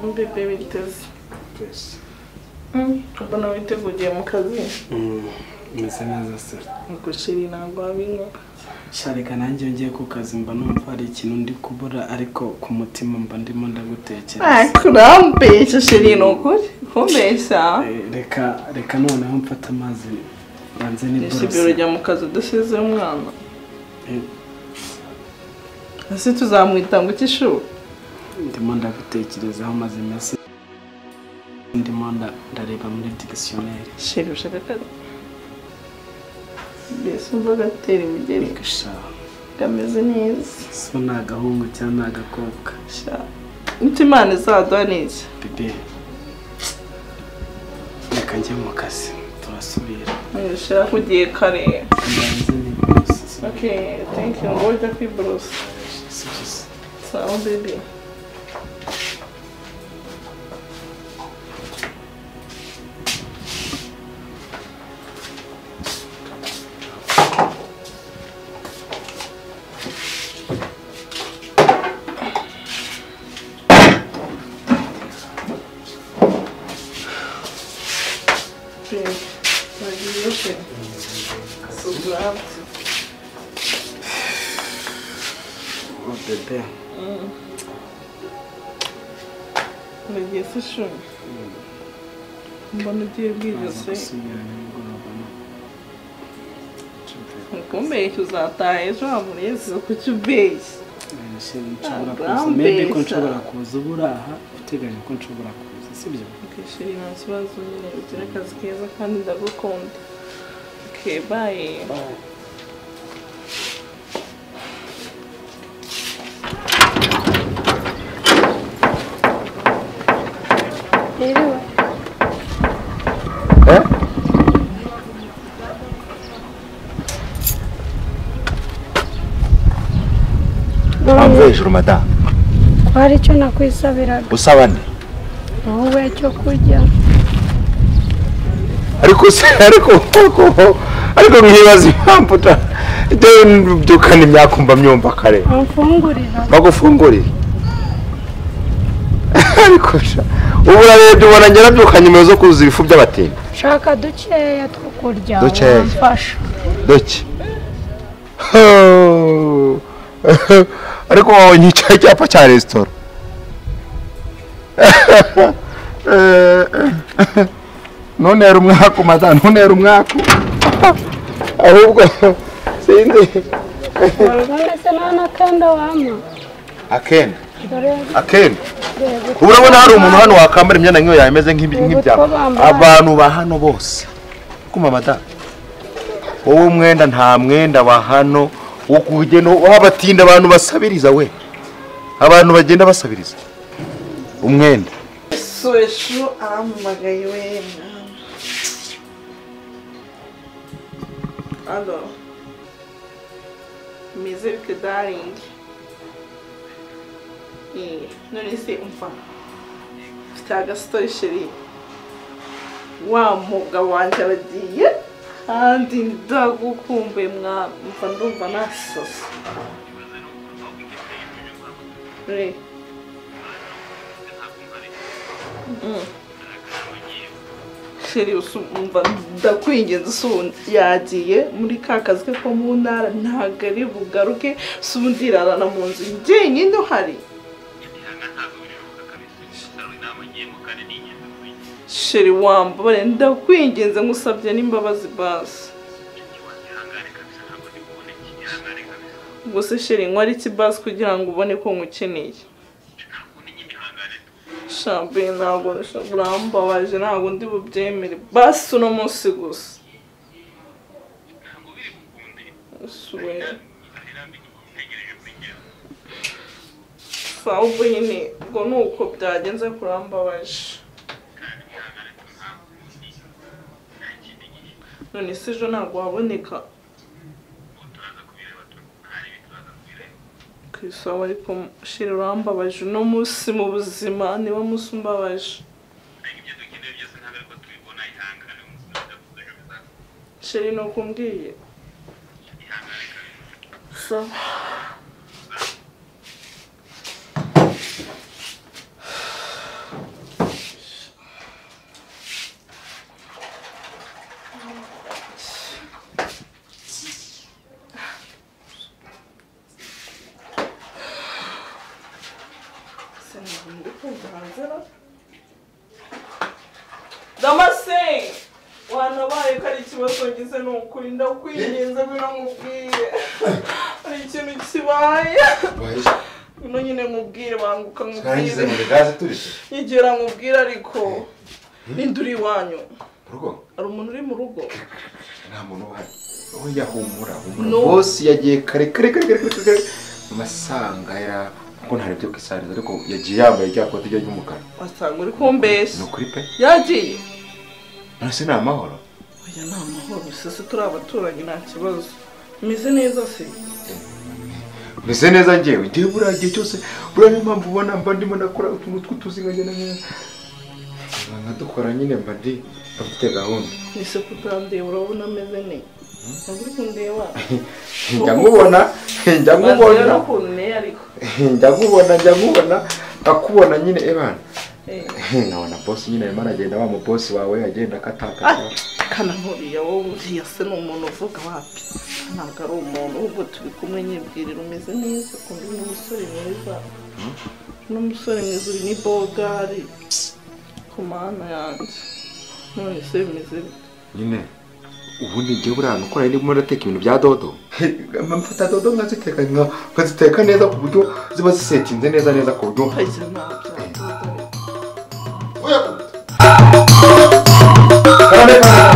mbibe biteze twese mbona witeguye mu kazi umeze neza se gushira intango wabinyoba sharika nanjye iyo ngiye ku kazi mba numva hari ikintu ndi kubura ariko ku mutima mba ndimo ndagutekereza kurambesha shiri ni ukuri kumbeshya Eh, reka reka noneho mfata amazi banze nishimira n'iborosi ujya mu kazi udasize umwana ese tuzamwita ngo iki ishuri ndimo ndagutekerezaho maze iminsi ndimo nda- ndareba muri digisiyoneri shiri ushaka akazi mbese umva agatera imigeri reka sha kameze neza so ni agahungu cyangwa ni agakobwa sha nito imana izaduha ni iki bebe reka njye mu kazi turasubira nishira kugiye kare mbanze n'iborosi ok thank you ngo ujya kwiborosa sibyiza sawa bebe Bebe, bagiye se. Suzanne. Oh, bebe Nagiye se shuri mbona ugiye bwigeze gusubira nimugoroba no Nshobora- nkumbeshya uzataha ejo hamureze kuki ubeshya Shema, nshobora Ah, kuza maybe ko urambeshya. nshobora kuza uburaha uteganya ko nshobora kuza sibyo ukishyura nta kibazo nyine ugire akazi keza kandi ndagukunda kebaye hanze None hejuru madamu ko hari icyo nakwisabiraga usaba nde wowe cyo kurya ariko se ariko ariko ariko mwibaza impamvu uta njyewe mbyukana imyaka mba myumva kare umfungurira bagufungurire ariko sha ubu urarebye ubona njye nabyuka nyuma zo kuzuza ibifu by'abatindi ushaka dukeya two kurya Dukeya. wamfasha doki Hoo. ariko wabonye icyo cyapa cya resitora none yari umwaku madamu none yari umwaku ahubwo sinzi warwara se nta n'akenda wampa akenda dore akenda reba ubu urabona hari umuntu hano wakambara imyenda nk'iyo yameze nk'ibi- Ubu nk'ibyabo two bambaye. abantu ba hano bose kuma madamu wowe umwenda nta mwenda wa hano wo kugenda wabatinda abantu basabiriza we abantu bagenda basabiriza umwenda so ejo arampamagaye we mwana alo meze bite daringi Eh, none se umva mfite agasotori sheri wa mugabo wanjye aragiye kandi ndagukumbuye mwana mva ndumva nasasa re sheri usumva ndakwingenza usundi yagiye muri ka kazi ke ko mu ntara ntabwo ari bugaruke sundi irarana mu nzu jyenyine uhari sheri wambabare ndakwingenza nkusabye n'imbabazi basi gusa sheri nkora iki basi kugira ngo ubone ko nkukeneye shambe ntabwo urambabaje ntabwo ndi bubyemere basi uno munsi gusa Swear. sawa ubwo nyine ubwo ni uko byagenze kurambabaje none se ejo ntabwo waboneka ku isaba ariko shira urambabaje uno munsi mu buzima niba munsi umbabaje shira ni uko umbwiye sawa se ntabwo muri kumva hanze ba damase wanabaye ko ari ikibazo ngize ni ukuri ndakwinginze bino nkubwire hari ikintu kibaye bino nyine nkubwire banguka twarangize nkubwire muri gaze turize nyegera nkubwire ariko ninde uri iwanyu mu rugo hari umuntu uri mu rugo nta muntu uhari wowe yahumura humura No. bose yagiye kare kare kare kare kare kare amasanga yara kuko ntari byo kwisariza ariko yagiye yambaye rya kote ryo ry'umukara wasanga uri kumbeshya ni ukuri pe yagiye nasi ni amahoro oya ni amahoro se se turi abaturanyi nta kibazo meze neza se meze neza ngewe ngewe buriya gihe cyose buriya niyo mpamvu ubona mba ndimo ndakora utuntu tw'utuzi nkagenda nkagenda nkadukora nyine mba ndi afite gahunda Ese kutandeba urabona ameze neza ntabwo uri kundeba njya nkubona njya Bazi nkubona rero ukuntu nteye ariko njya nkubona njya nkubona akubona nyine ebana Eh, nkabona bosi nyine arimo aragenda wa mubosi wawe agenda akatakata ah, kana nturiya wowe uriya se ni umuntu uvuga wapi ntabwo ari umuntu ahubwo turi kumwe nyibwirira umeze neza ukuntu uri umusore mwiza n'umusore mwiza uri ni bogari ku mana yanjye none se bimeze bite nyine ubundi ngewe buriya nukora ndimo ndateka ibintu bya dodo mfata dodo nkaziteka nka- nkaziteka neza ku buryo ziba zisetinze neza neza ku buryo ukagira nta byago Oya. Karame, karame.